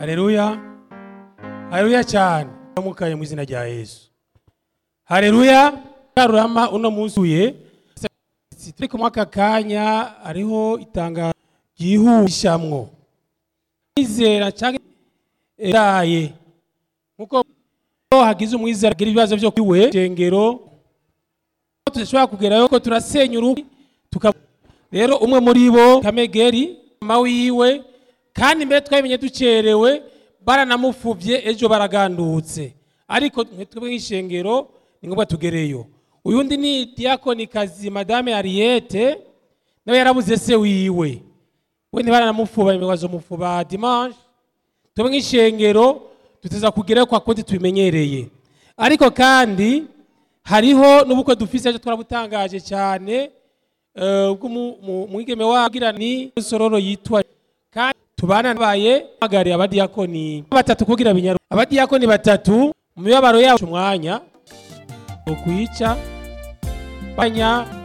Haleluya. Haleluya cyane. Mukaye mu izina rya Yesu. Haleluya. Karurama uno munsi uye. Turi ku mwaka kanya ariho itanga ryihutishamwo. Izera cyangwa eraye. Nkuko hagize umwizera agira ibibazo byo kwiwe shengero tudashobora kugerayo ko turasenya uruhu tuka rero umwe muri bo kamegeri mama wiwe kandi mbere twabimenye ducerewe baranamufuvye ejo baragandutse ariko twebwe nk'ishengero ni ngombwa tugereyo uyundi ni diakoni kazi madame Ariete nawe yarabuze se wiwe we ntibaranamufuba imibazo mufuba dimanche twebwe nk'ishengero tuteza kugerayo kwa kundi tubimenyereye ariko kandi hariho n'ubukwe dufise ejo twarabutangaje cyane umwigeme wagira ni sororo yitwa kandi tubana nabaye bagari abadiyakoni batatu kugira binyaru abadiyakoni batatu mu mibabaro yacu umwanya ukwica banya